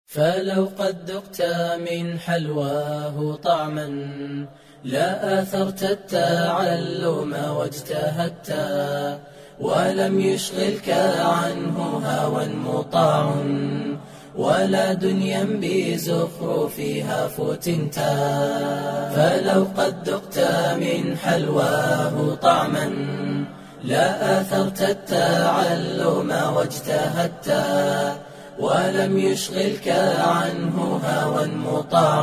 فلو قد ذقت من حلواه طعما لا آثرت التعلم واجتهدت ولم يشغلك عنه هوى مطاع ولا دنيا بزخرفها فتنت فلو قد ذقت من حلواه طعما لا آثرت التعلم واجتهدت ولم يشغلك عنه هوى مطاع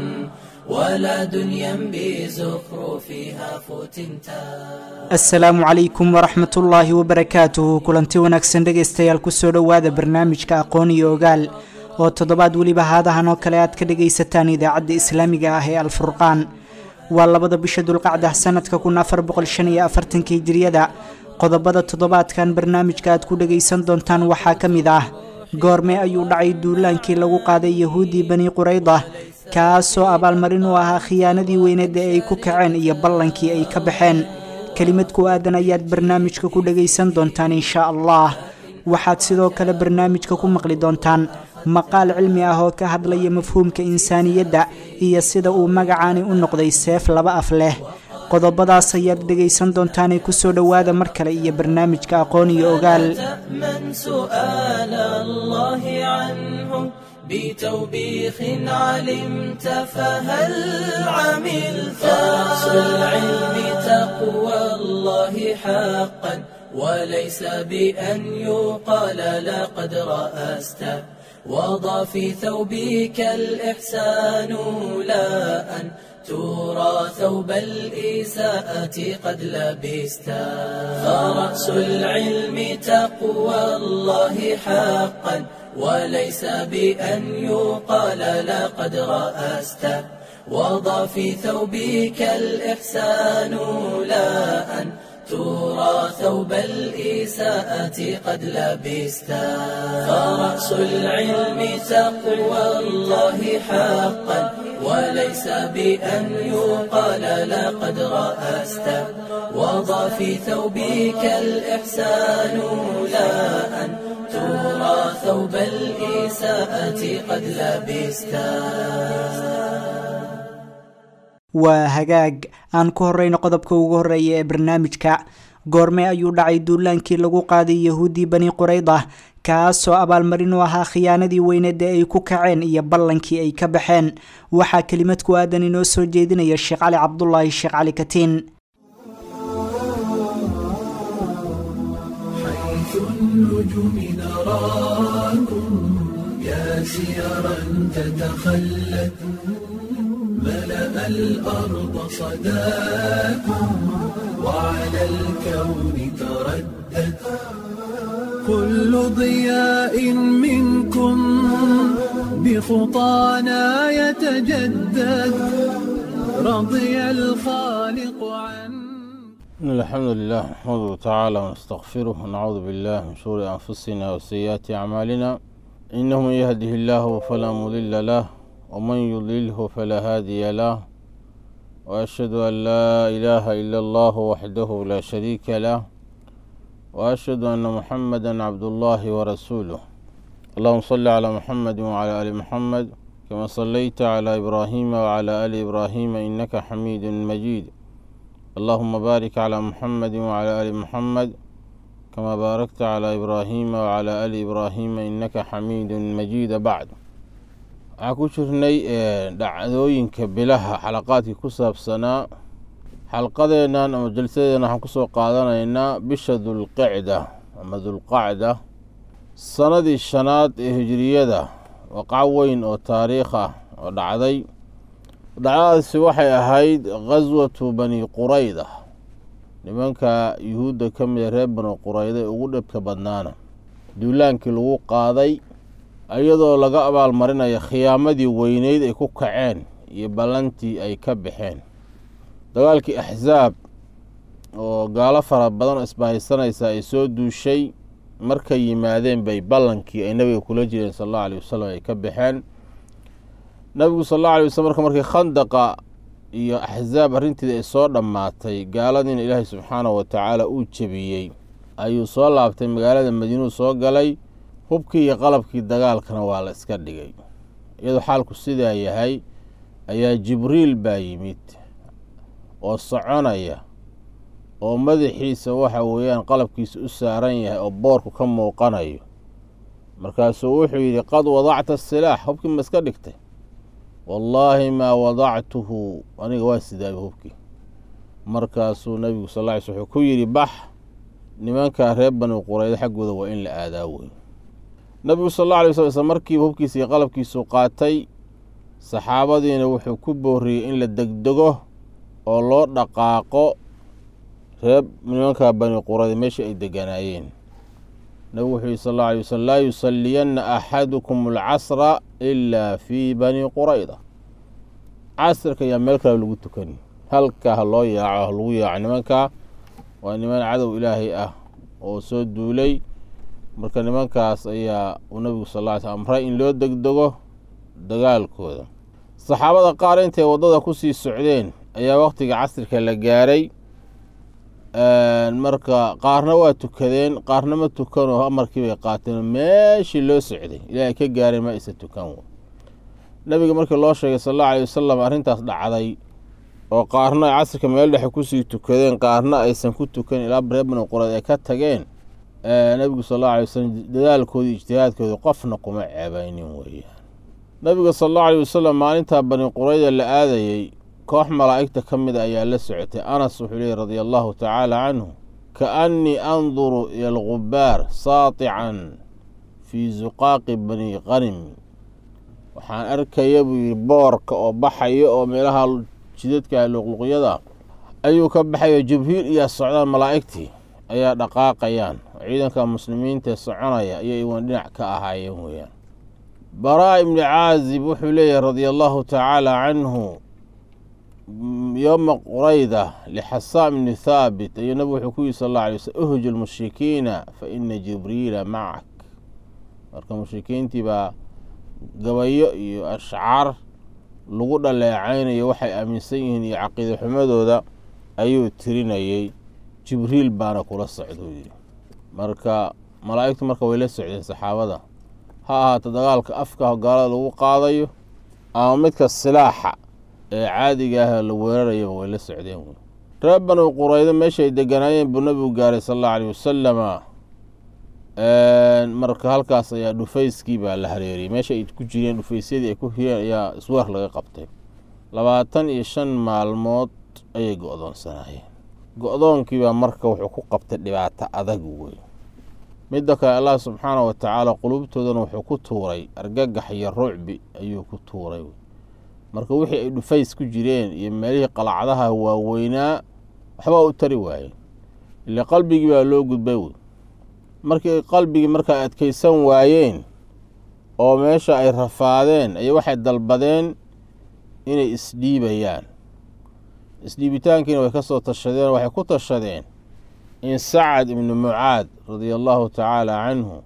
ولا دنيا بزخرفها فتنتا asalaamu calaykum waraxmat ullaahi wabarakaatuhu kulanti wanaagsan dhegaystayaal kusoo dhowaada barnaamijka aqoon iyo ogaal oo toddobaad weliba haadahan oo kale aad ka dhagaysataan idaacadda islaamiga ah ee alfurqaan waa labada bisha dulqacda sanadka kun afar boqol shan iyo afartanka hijiriyada qodobada toddobaadkan barnaamijka aad ku dhagaysan doontaan waxaa ka mid ah goorme ayuu dhacay duulaankii lagu qaaday yahuuddii bani qurayda kaasoo abaalmarin u ahaa khiyaanadii weyneed ee ay ku kaceen iyo ballankii ay ka baxeen kelimad ku aadan ayaad barnaamijka ku dhagaysan doontaan inshaa allah waxaad sidoo kale barnaamijka ku maqli doontaan maqaal cilmi ah oo ka hadlaya mafhuumka insaaniyadda iyo sida uu magacaani u noqday seef laba af leh qodobadaas ayaad dhegaysan doontaanee kusoo dhowaada mar kale iyo barnaamijka aqoon iyo ogaal من سؤال الله عنه بتوبيخ علمت فهل عملت أصل العلم تقوى الله حقا وليس بأن يقال لقد رأست وضع في ثوبك الإحسان لا أن ترى ثوب الإساءة قد لبست فرأس العلم تقوى الله حقا وليس بأن يقال لقد رأست وضع في ثوبك الإحسان لا أن ترى ثوب الإساءة قد لبست فرأس العلم تقوى الله حقا وليس بأن يقال لقد رأست وضع في ثوبك الإحسان لا أن ترى ثوب الإساءة قد لبست waa hagaag aan ku horeyno qodobka ugu horeeya ee barnaamijka goorme ayuu dhacay duulaankii lagu qaaday yahuuddii bani qurayda kaasoo abaalmarin u ahaa khiyaanadii weyneed ee ay ku kaceen iyo ballankii ay ka baxeen waxaa kelimad ku aadan inoo soo jeedinaya sheekh cali cabdulaahi sheekh cali katiin حيث النجوم نراكم يا سيرا تتخلت ملأ الأرض صداكم وعلى الكون تردد كل ضياء منكم بخطانا يتجدد رضي الخالق عنه إن الحمد لله نحمده تعالى ونستغفره ونعوذ بالله من شرور أنفسنا وسيئات أعمالنا إنه من يهده الله فلا مضل له ومن يضلله فلا هادي له وأشهد أن لا إله إلا الله وحده لا شريك له وأشهد أن محمدا عبد الله ورسوله اللهم صل على محمد وعلى آل محمد كما صليت على إبراهيم وعلى آل إبراهيم إنك حميد مجيد اللهم بارك على محمد وعلى آل محمد كما باركت على إبراهيم وعلى آل إبراهيم إنك حميد مجيد بعد waxaan ku jirnay dhacdooyinka bilaha xalaqaadkii ku saabsanaa xalqadeennan ama jalsadeenna waxaan kusoo qaadanaynaa bisha dulqicda ama dulqacda sanadii shanaad ee hijiriyada waqac weyn oo taariikh ah oo dhacday dhacdadaasi waxay ahayd ghaswatu bani qurayda nimanka yuhuudda ka mida reer bani qurayda ee ugu dhibka badnaana duulaankii lagu qaaday iyadoo laga abaalmarinaya khiyaamadii weyneyd ay ku kaceen iyo ballantii ay ka baxeen dagaalkii axsaab oo gaalo fara badan oo isbahaysanaysa ay soo duushay markay yimaadeen bay ballankii ay nabiga kula jireen sal allahu aleyh wasalam ay ka baxeen nabigu sal allahu alay waslm marka markii khandaqa iyo axsaab arrinteeda ay soo dhammaatay gaaladiina ilaahay subxaanahu watacaala uu jebiyey ayuu soo laabtay magaalada madiinuu soo galay hubkii iyo qalabkii dagaalkana waa la iska dhigay iyadoo xaalku sidaa yahay ayaa jibriil baa yimid oo soconaya oo madaxiisa waxa weeyaan qalabkiisa u saaran yahay oo boorku ka muuqanayo markaasuu wuxuu yidhi qad wadacta asilaax hubkii ma iska dhigtay wallaahi maa wadactuhu aniga waa sidaaba hubkii markaasuu nabigu sal lla ly sl wuxuu ku yidhi bax nimankaa reer bani qurayda xaggooda waa in la aadaa wey nabigu sal alla alay sl isla markiiba hubkiisa iyo qalabkiisu qaatay saxaabadiina wuxuu ku booriyey in la degdego oo loo dhaqaaqo reer nimankaa bani qurayda meeshii ay deganaayeen nabigu wuxuu yihi sal alla alay waslm laa yusalliyanna axadukum alcasra ilaa fii bani qurayda casrka ayaa meel kale lagu tukani halkaa ha loo yaaco ha lagu yaaco nimankaa waa niman cadow ilaahay ah oo soo duulay marka nimankaas ayaa uu nabigu sal lla ly sl amray in loo degdego dagaalkooda saxaabada qaar intay waddada kusii socdeen ayaa waqtiga casrika la gaaray marka qaarna waa tukadeen qaarna ma tukanoo amarkii bay qaateen meeshii loo socday ilaahay ka gaareen ma isa tukan nabiga markii loo sheegay sal allau alay wasalam arrintaas dhacday oo qaarna ay casrika meel dhexe kusii tukadeen qaarna aysan ku tukan ilaa reer bani qurayd ay ka tageen nabigu sal allau alay wasalam dadaalkoodii ijtihaadkoodii qofna kuma ceebaynin weeyaan nabiga sal allau alay wasalam maalintaa bani qurayda la aadayey koox malaa'igta ka mida ayaa la socotay anas wuxuu leeyay radia allahu tacaala canhu kaannii anduru ila algubaar saatican fii zuqaaqi bani qanim waxaan arkaya buu yidhi boorka oo baxaya oo meelaha jidadka luqluqyada ayuu ka baxayo jibriil iyo socdaan malaa'igtii ayaa dhaqaaqayaan ciidanka muslimiintae soconaya ayay iwan dhinac ka ahaayeen weeyaan baraa ibni caazib wuxuu leeyahay radia allahu tacaala canhu yowma qurayda lixasaam ibni thaabit ayuu nabigu wuxuu ku yihi sal alla alay waslm uhju lmushrikiina fa ina jibriila macak marka mushrikiintii baa gabayo iyo ashcaar lagu dhaleecaynayo waxay aaminsan yihiin iyo caqiida xumadooda ayuu tirinayey jibriil baana kula socda u yidhi marka malaa'igtu marka way la socdeen saxaabada ha ahaato dagaalka afka gaalada lagu qaadayo ama midka silaaxa ee caadiga ah la weerarayaba way la socdeen wey reer bani quraydo meesha ay deganaayeen buu nabigu gaaray sal allau aleyh wasalama marka halkaas ayaa dhufayskii baa la hareeriyey meesha ay ku jireen dhufaysyadii ay ku hireen ayaa isweer laga qabtay labaatan iyo shan maalmood ayay go-doonsanaayeen go-doonkii baa marka wuxuu ku qabtay dhibaato adag wey midda kale allah subxaana wa tacaala qulubtoodana wuxuu ku tuuray argagax iyo rucbi ayuu ku tuuray marka wixii ay dhufays ku jireen iyo meelihii qalacdaha waaweynaa waxbaa u tari waayeen ile qalbigii baa loo gudbay wey markii qalbigii markaa adkaysan waayeen oo meesha ay rafaadeen ayay waxay dalbadeen inay isdhiibayaan isdhiibitaankiina way ka soo tashadeen waxay ku tashadeen in sacad ibnu mucaad radia allahu tacaala canhu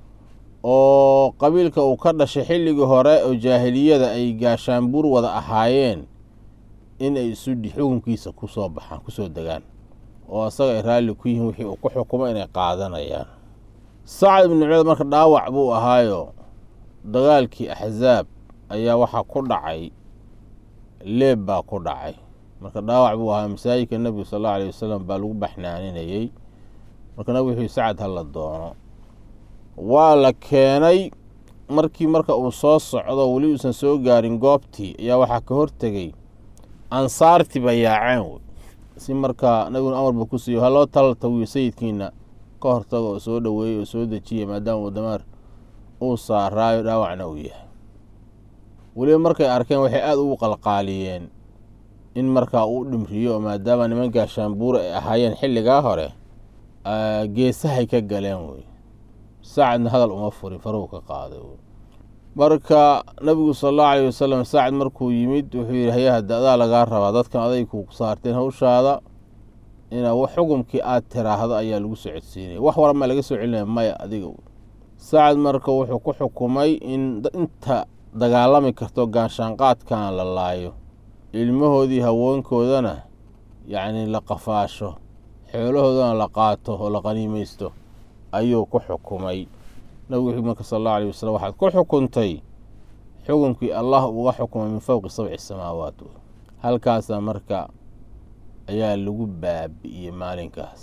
oo qabiilka uu ka dhashay xilligii hore oo jaahiliyada ay gaashaanbuur wada ahaayeen in ay isu xukunkiisa kusoo baxaan kusoo degaan oo asaga ay raalli ku yihiin wixii uu ku xukumo inay qaadanayaan sacad ibnu mucaad marka dhaawac buu ahaayo dagaalkii axsaab ayaa waxaa ku dhacay leeb baa ku dhacay marka dhaawac buu ahaa masaajidka nebigu sal allau aleyh wasalam baa lagu baxnaaninayey marka nabigu wuxuu sacad ha la doono waa la keenay markii marka uu soo socdo weli uusan soo gaarin goobtii ayaa waxaa ka hortegey ansaartii ba yaaceen wey si markaa nabiguna amar buu ku siiyo haloo talaltawiyo sayidkiina ka hortago oo soo dhoweeyey oo soo dejiya maadaama uu damaar uu saaraayo dhaawacna uu yahay weliba markay arkeen waxay aada ugu qalqaaliyeen in markaa uu dhimriyo oo maadaama niman gaashaanbuura ay ahaayeen xilligaa hore geesahay ka galeen wey saacadna hadal uma furin faruu ka qaaday wey marka nabigu sal allahu aleyh wasalam saacad markuu yimid wuxuu yidhi hayaha da-daa lagaa rabaa dadkan aday ku saarteen hawshaada inaa xukumkii aad tiraahdo ayaa lagu soo codsiinaya wax wara maa laga soo celinaya maya adiga wey saacad marka wuxuu ku xukumay in inta dagaalami karto gaanshaanqaadkan la laayo ilmahoodii haweenkoodana yacni la qafaasho xoolahoodana la qaato oo la qaniimaysto ayuu ku xukumay nabigu wuxuu marka sal allahu aleyh wasalam waxaad ku xukuntay xukunkii allah uga xukumay min fowqi sabci samaawaat halkaasaa marka ayaa lagu baabi'iyey maalinkaas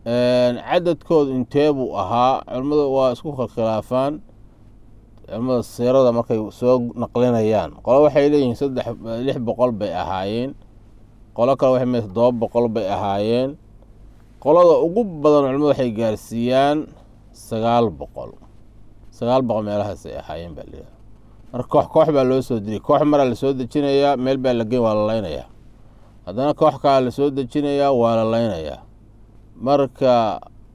cadadkoodu intee buu ahaa culimmadu waa isku khilaafaan culimmada siirada markay soo naqlinayaan qolo waxay leeyihiin saddex lix boqol bay ahaayeen qolo kale waxay mee toddoba boqol bay ahaayeen qolada ugu badan culimmadu waxay gaarsiiyaan sagaal boqol sagaal boqol meelahaasay ahaayeen baa layidhaha marka koox koox baa loo soo diriyay koox maraa lasoo dejinayaa meel baa la geyn waa la leynayaa haddana koox kalaa lasoo dejinayaa waa la leynayaa marka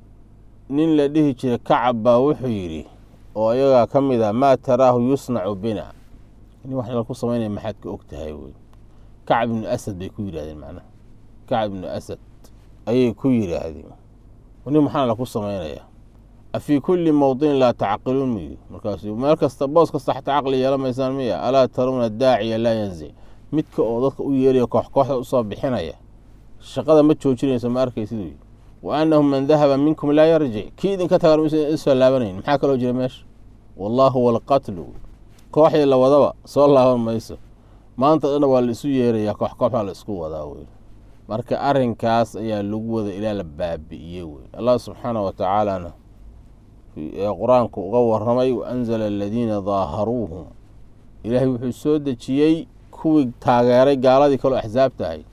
nin la dhihi jiray kacab baa wuxuu yidhi oo iyagaa ka mid ah maa taraahu yusnacu bina nin wax laku samaynaya maxaad ka og tahay wey kacab ibnu asad bay ku yidhahdeen macnaha kacab ibnu asad ayay ku yidhaahdeen nin maxaa laku samaynayaa afii kulli mowdinin laa tacqiluun mu yidhi markaasu meel kasta boos kasta xataa caqli yeela maysaan miya alaa tarawna daaciya laa yanzic midka oo dadka u yeeraya koox kooxda usoo bixinaya shaqada ma joojinayso ma arkaysiduu yidhi wa annahu man dahaba minkum laa yarjic kii idinka tagan isoo laabanayn maxaa kaloo jira meesha wallaahu walqatlu kooxdii la wadaba soo laaban mayso maanta dhanna waa la isu yeerayaa koox kooxbaa la isku wadaa wey marka arrinkaas ayaa lagu wada ilaa la baabi'iyey wey allah subxaana wa tacaalana qur-aanku uga waramay wa anzala aladiina daaharuuhum ilaahay wuxuu soo dejiyey kuwii taageeray gaaladii kaloo axsaabta ahayd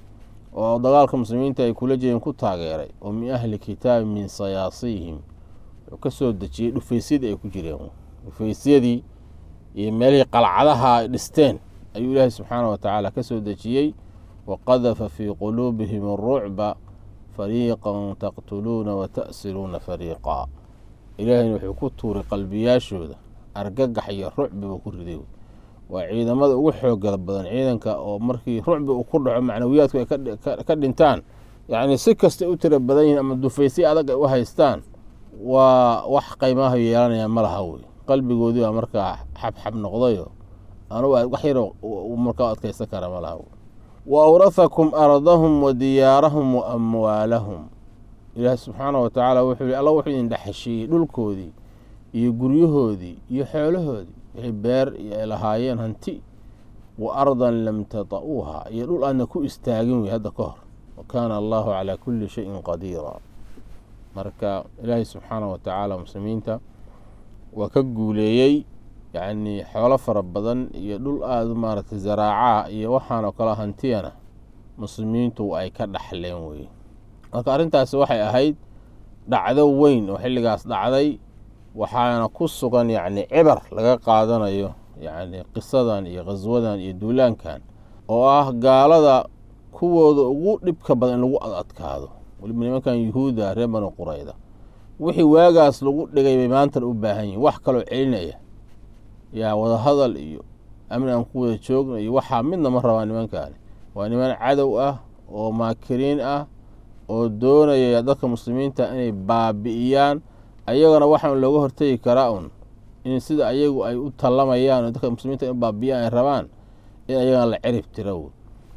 oo dagaalka muslimiinta ay kula jireen ku taageeray oo min ahli kitaabi min sayaasiihim wuxuu ka soo dejiyey dhufaysyadii ay ku jireen dhufaysyadii iyo meelihii qalcadaha ay dhisteen ayuu ilaahay subxaana wa tacaala ka soo dejiyey wa qadafa fii quluubihim arucba fariiqan taqtuluuna wa ta'siluuna fariiqa ilaahayna wuxuu ku tuuray qalbiyaashooda argagax iyo rucbi buu ku riday waa ciidamada ugu xoogala badan ciidanka oo markii rucbi uu ku dhaco macnawiyaadku ay ka dhintaan yacni si kastay u tira badan yihiin ama dufaysyo adag ay u haystaan waa wax qaymaha yeelanaya ma laha wey qalbigoodii baa markaa xabxab noqdayo anugu wax yar markaa adkaysan kara ma laha wey wa awrathakum ardahum wa diyaarahum wa amwaalahum ilaahi subxaana wa tacaala wuxuu yihi alla wuxuu idin dhexeshiiyey dhulkoodii iyo guryahoodii iyo xoolahoodii wixii beer iyo ay lahaayeen hanti wa ardan lam tata'uuha iyo dhul aadna ku istaagin wey hadda ka hor wa kaana allahu calaa kulli shayin qadiira marka ilaahay subxaana wa tacaala muslimiinta waa ka guuleeyey yacnii xoolo fara badan iyo dhul aada maaragtay zaraacaha iyo waxaan oo kale hantiyana muslimiintu ay ka dhaxleen weye marka arrintaasi waxay ahayd dhacdo weyn oo xilligaas dhacday waxaana ku sugan yacni cibar laga qaadanayo yacni qisadan iyo khaswadan iyo duulaankan oo ah gaalada kuwooda ugu dhibka badan in lagu adadkaado weliba nimankan yuhuudda reer banu qurayda wixii waagaas lagu dhigay bay maantan u baahan yihin wax kaloo celinaya yaa wadahadal iyo amni aan ku wada joogna iyo waxaa midna ma rabaa nimankaani waa niman cadow ah oo maakiriin ah oo doonaya dadka muslimiinta inay baabi'iyaan ayagana waxaan looga hortegi karaa un in sida ayagu ay u tallamayaan oo dadka muslimiinta in baabi'iyaan ay rabaan in ayagana la cirib tiro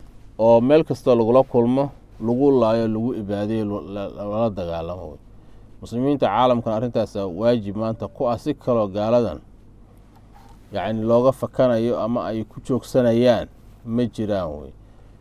oo meel kastoo lagula kulmo lagu laayo lagu ibaadeyo lala dagaalamo muslimiinta caalamkan arrintaasa waajib maanta ku ah si kaloo gaaladan yacni looga fakanayo ama ay ku joogsanayaan ma jiraan wey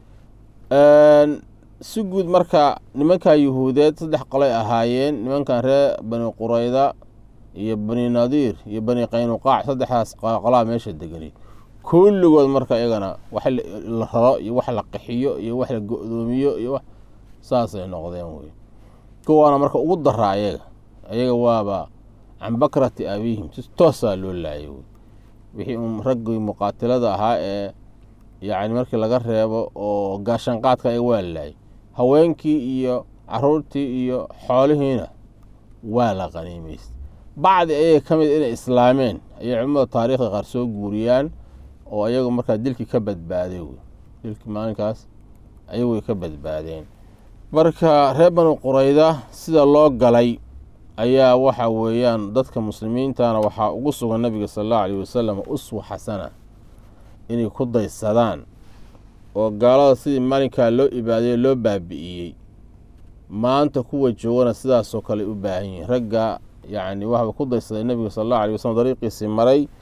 si guud marka nimanka yuhuudeed saddex qolay ahaayeen nimankan reer bani qurayda iyo bani nadiir iyo bani qaynuqaac saddexdaas qolaa meesha deganay kulligood marka iyagana wax la raro iyo wax la qaxiyo iyo wax la go-doomiyo iyo wax saasay noqdeen wey kuwaana marka ugu daraa ayaga ayaga waaba can bakrati abiihim si toosaa loo laayay wey wixii un raggii muqaatilada ahaa ee yacni markii laga reebo oo gaashanqaadka ayaga waa laayay haweenkii iyo caruurtii iyo xoolihiina waa la qaniimaystay bacdi ayaga ka mid inay islaameen ayay culimmada taarikhda qaar soo guuriyaan oo ayagu markaa dilkii ka badbaaday wey dilkii maalinkaas ayagay ka badbaadeen marka reer banu qurayda sida loo galay ayaa waxa weeyaan dadka muslimiintana waxaa ugu sugan nabiga sala allahu alayh wasalam uswa xasana inay ku daysadaan oo gaalada sidii maalinkaa loo ibaadayey loo baabi'iyey maanta kuwa joogana sidaasoo kale u baahan yihiin ragga yacni waxba ku daysaday nebiga sala allahu alay wasalam dariiqiisii maray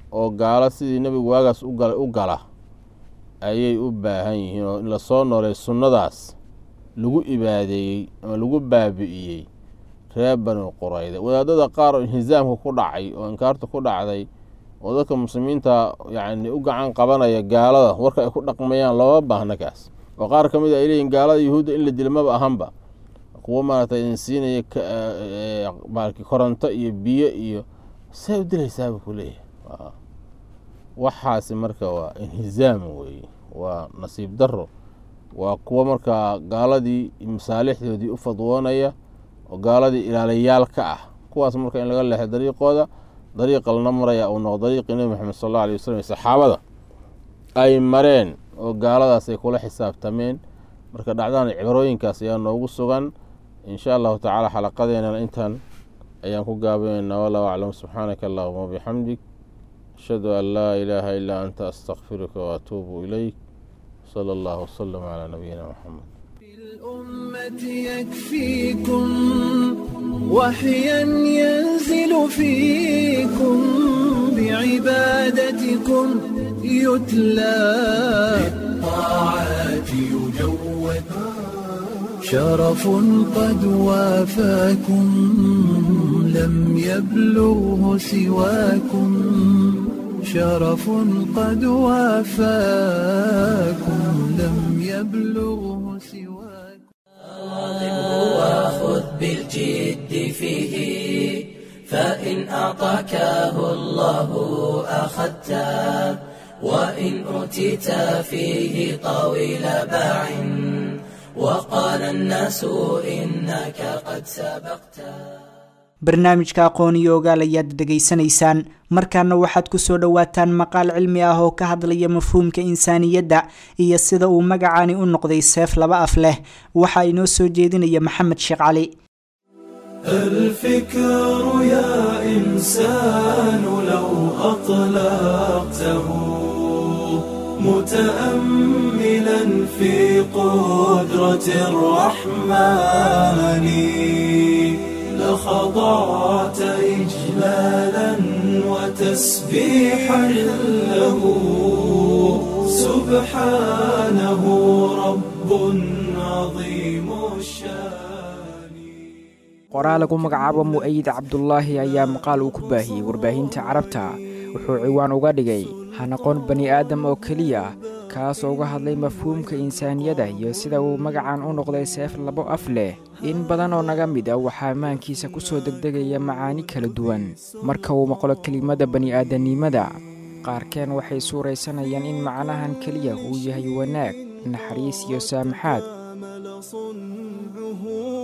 oo gaalo sidii nebigu waagaas ugala u gala ayay u baahan yihiin oo in lasoo noolay sunnadaas lagu ibaadeeyey ama lagu baabi'iyey reer banu qurayda wadaadada qaar oo inhisaamka ku dhacay oo inkaarta ku dhacday oo dadka muslimiinta yacni u gacan qabanaya gaalada warka ay ku dhaqmayaan looma baahna kaas oo qaar ka mid a ay leeyihin gaalada yuhuudda in la dilo maba ahanba kuwo maaragtay idin siinaya marki koronto iyo biyo iyo see u dilaysaaba ku leeyahay waxaasi marka waa inhizaam weeye waa nasiib daro waa kuwo markaa gaaladii masaalixdoodii u fadwoonaya oo gaaladii ilaalayaal ka ah kuwaas marka in laga leexo dariiqooda dariiqa lana maraya uu noqo dariiqii nebi moxamed sal alla alay wasalam saxaabada ay mareen oo gaaladaas ay kula xisaabtameen marka dhacdahan cibarooyinkaas ayaa noogu sugan in sha allahu tacaala xalaqadeenana intan ayaan ku gaabaneynaa wallahu aclam subxaanaka allahuma wabixamdik ashhadu an laa ilaaha ilaa anta astakfiruka waatuubu ilayk sala allahu wasalam calaa nabiyina moxamed الأمة يكفيكم وحيا ينزل فيكم بعبادتكم يتلى بالطاعات يجود شرف قد وافاكم لم يبلغه سواكم شرف قد وافاكم لم يبلغه سواكم وخذ بالجد فيه فإن أعطاكه الله أخذته وإن أوتيت فيه طويل باع وقال الناس إنك قد سبقته barnaamijka aqoon iyo ogaal ayaad dhegaysanaysaan markaana waxaad ku soo dhowaataan maqaal cilmi ah oo ka hadlaya mafhuumka insaaniyadda iyo sida uu magacaani u noqday seef laba af leh waxaa inoo soo jeedinaya maxamed sheekh cali الفكر يا إنسان لو أطلقته متأملا في قدرة الرحمن لخضعت إجلالا وتسبيحا له سبحانه رب عظيم الشان qoraa lagu magacaabo mu'ayid cabdulaahi ayaa maqaal uu ku baahiyey warbaahinta carabta wuxuu ciwaan uga dhigay ha noqon bani aadam oo keliya kaas oo uga hadlay mafhuumka insaaniyada iyo sida uu magacan u noqday seef labo af leh in badan oo naga mid a waxaa maankiisa ku soo degdegaya macaani kala duwan marka uu maqlo kelimada bani'aadamnimada qaarkeen waxay suuraysanayaan in macnahan keliya uu yahay wanaag naxariis iyo saamaxaad عمل صنعه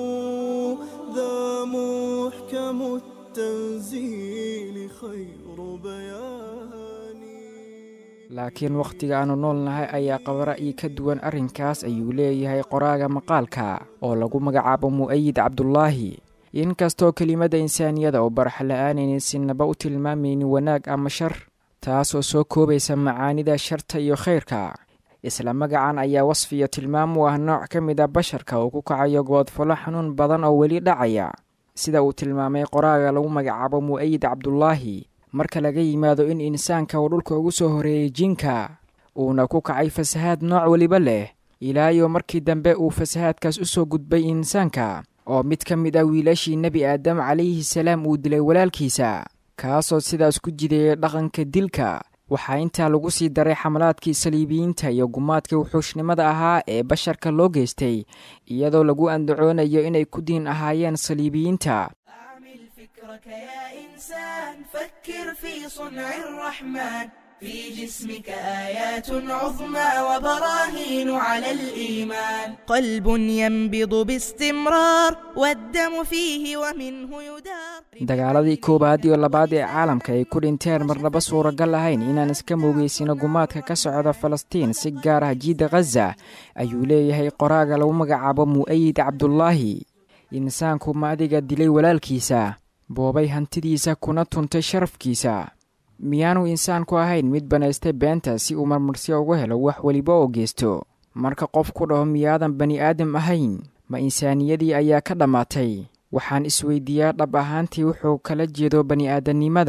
ذا محكم التنزيل خير بيان laakiin wakhtiga aannu nool nahay ayaa qaba ra'yi ka duwan arrinkaas ayuu leeyahay qoraaga maqaalka oo lagu magacaabo mu'ayid cabdulaahi inkastoo kelimadda insaaniyada oo baraxla'aanaynin sinaba u tilmaamaynin wanaag ama shar taasoo soo koobaysa macaanida sharta iyo khayrka isla magacan ayaa wasfiya tilmaam u ah nooc ka mid a basharka uu ku kacayo goodfolo xanuun badan oo weli dhacaya sida uu tilmaamay qoraaga lagu magacaabo mu'ayid cabdulaahi marka laga yimaado in insaanka uu dhulka ugu soo horeeyey jinka uuna ku kacay fasahaad nooc weliba leh ilaayo markii dambe uu fasahaadkaas u soo gudbay insaanka oo mid ka mid ah wiilashii nebi aadam calayhi salaam uu dilay walaalkiisa kaasoo sidaas ku jideeyay dhaqanka dilka waxaa intaa lagu sii daray xamalaadkii saliibiyiinta iyo gumaadkii wuxuushnimada ahaa ee basharka loo geystay iyadoo lagu andacoonayo inay ku diin ahaayeen saliibiyiinta أعمل فكرك يا إنسان فكر في صنع الرحمن في جسمك آيات عظمى وبراهين على الإيمان قلب ينبض باستمرار والدم فيه ومنه يدار dagaaladii koowaad iyo labaad ee caalamka ay ku dhinteen marnaba suuragal ahayn inaan iska moogeysino gumaadka ka socda falastiin si gaar ah jiidda khaza ayuu leeyahay qoraaga lagu magacaabo mu'ayid cabdulaahi insaanku ma adiga dilay walaalkiisa boobay hantidiisa kuna tuntay sharafkiisa miyaanu insaanku ahayn mid banaystay beenta si uu marmarsiyo uga helo wax weliba oo geysto marka qof ku dhaho miyaadan bani aadam ahayn ma insaaniyadii ayaa ka dhammaatay waxaan isweydiiyaa dhab ahaantii wuxuu kala jeedo bani aadamnimada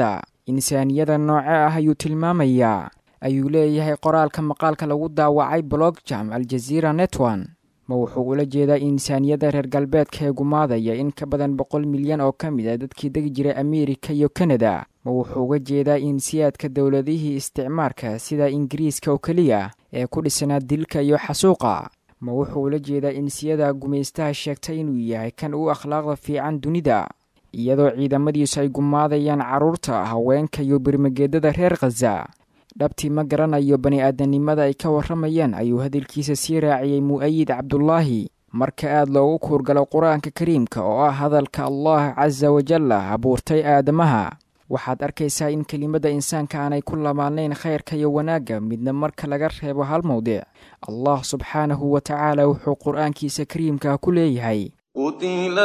insaaniyada nooce ah ayuu tilmaamayaa ayuu leeyahay qoraalka maqaalka lagu daawacay blogjam aljaziira netwan ma wuxuu ula jeedaa insaaniyadda reer galbeedka ee gumaadaya in ka badan boqol milyan oo ka mid a dadkii degi jiray ameerika iyo kanada ma wuxuu uga jeedaa insiyaadka dowladihii isticmaarka sida ingiriiska oo keliya ee ku dhisanaa dilka iyo xasuuqa ma wuxuu ula jeedaa insiyada gumaystaha sheegtay inuu yahay kan u akhlaaqda fiican dunida iyadoo ciidamadiisu ay gumaadayaan carruurta haweenka iyo birmageedada reer khaza dhabtii ma garanayo bani aadanimada ay ka warramayaan ayuu hadalkiisa sii raaciyey mu'ayid cabdulaahi marka aad loogu kuurgalo qur-aanka kariimka oo ah hadalka allah casa wajalla abuurtay aadamaha waxaad arkaysaa in kelimadda insaanka aanay ku lamaanayn khayrka iyo wanaagga midna marka laga reebo hal mowdic allah subxaanahu wa tacaala wuxuu qur-aankiisa kariimka ku leeyahay قتل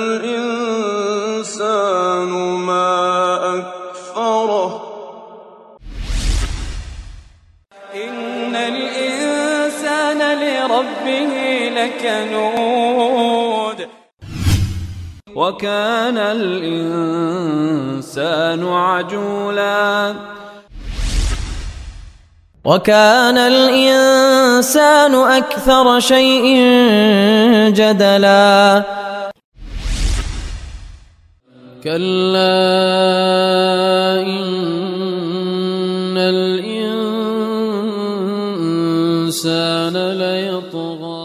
الإنسان ما أكفره إن الإنسان لربه لكنود وكان الإنسان عجولا وكان الإنسان أكثر شيء جدلا كلا إن الإنسان ليطغى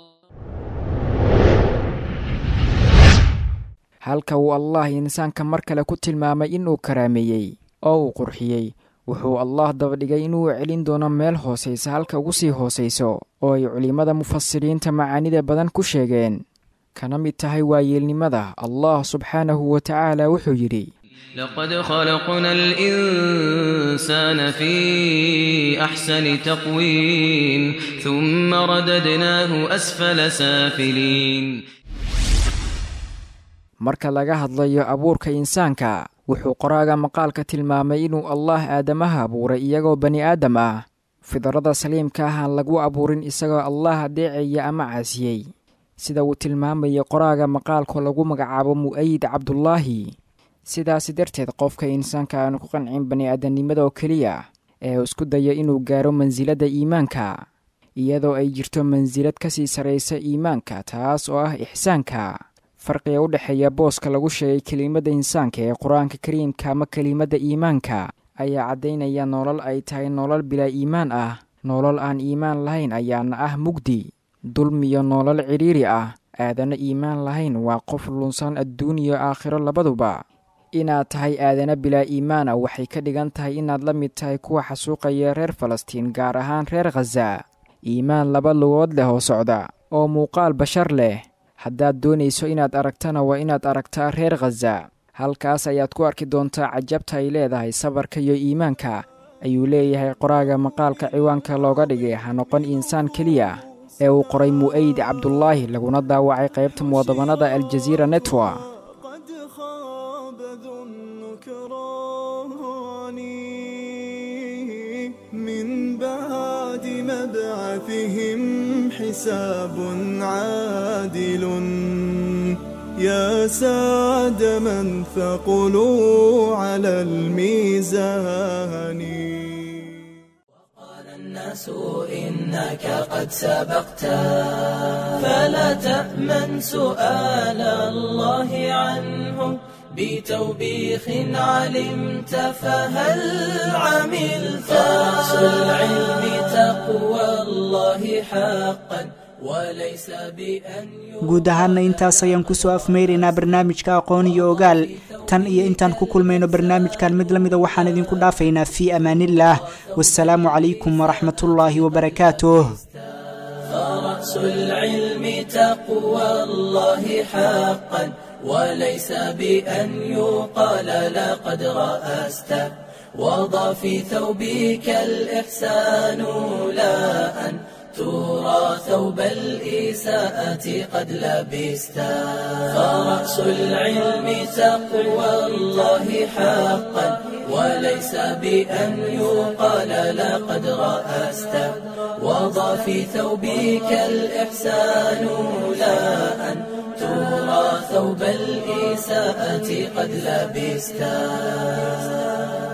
halka uu allah insaanka mar kale ku tilmaamay inuu karaameeyey oo uu qurxiyey wuxuu allah dabadhigay inuu celin doono meel hoosaysa halka ugu sii hoosayso oo ay culimmada mufasiriinta macaanida badan ku sheegeen kana mid tahay waayeelnimada allah subxaanahu wa tacaala wuxuu yidhi لقد خلقنا الإنسان في أحسن تقويم ثم رددناه أسفل سافلين marka laga hadlayo abuurka insaanka wuxuu qoraaga maqaalka tilmaamay inuu allah aadamaha abuuray iyagoo bani aadam ah fidrada saliimka ah aan lagu abuurin isagoo allah adeecaya ama caasiyey sida uu tilmaamaya qoraaga maqaalka lagu magacaabo mu'ayid cabdulaahi sidaasi darteed qofka insaanka aanu ku qancin bani aadamnimada oo keliya ee uu isku dayo inuu gaaro mansiladda iimaanka iyadoo ay jirto mansilad ka sii sarraysa iimaanka taas oo ah ixsaanka farqiga u dhexeeya booska lagu sheegay kelimadda insaanka ee qur-aanka kariimka ama kelimadda iimaanka ayaa caddaynaya nolol ay tahay nolol bilaa iimaan ah nolol aan iimaan lahayn ayaana ah mugdi dulmiyo nolol cidhiiri ah aadana iimaan lahayn waa qof lunsan adduun iyo aakhiro labaduba inaad tahay aadana bilaa iimaana waxay ka dhigan tahay inaad la mid tahay kuwa xasuuqaya reer falastiin gaar ahaan reer khaza iimaan laba lugood leh oo socda oo muuqaal bashar leh haddaad doonayso inaad aragtana waa inaad aragtaa reer khaza halkaas ayaad ku arki doontaa cajabta ay leedahay sabarka iyo iimaanka ayuu leeyahay qoraaga maqaalka ciwaanka looga dhigay ha noqon insaan keliya ee uu qoray mu'ayid cabdulaahi laguna daawacay qaybta muwadabannada aljaziira netwa قد خاب ذو النكران من بعد مبعثهم حساب عادل يا سعد من ثقلوا على الميزان الناس إنك قد سبقت فلا تأمن سؤال الله عنه بتوبيخ علمت فهل عملت رأس العلم تقوى الله حقا وليس بأن guud ahaana intaas ayaan kusoo afmeyraynaa barnaamijka aqoon iyo ogaal tan iyo intaan ku kulmayno barnaamijkan mid lamida waxaan idinku dhaafaynaa fii amaanillaah wasalaamu calaykum waraxmatullaahi wabarakaatuh فرأس العلم تقوى الله حقا وليس بأن يقال لقد رأست وضع في ثوبك الإحسان لا أن ترى ثوب الإساءة قد لبست فرأس العلم تقوى الله حقا وليس بأن يقال لقد رأست وضع في ثوبك الإحسان لا أن ترى ثوب الإساءة قد لبستا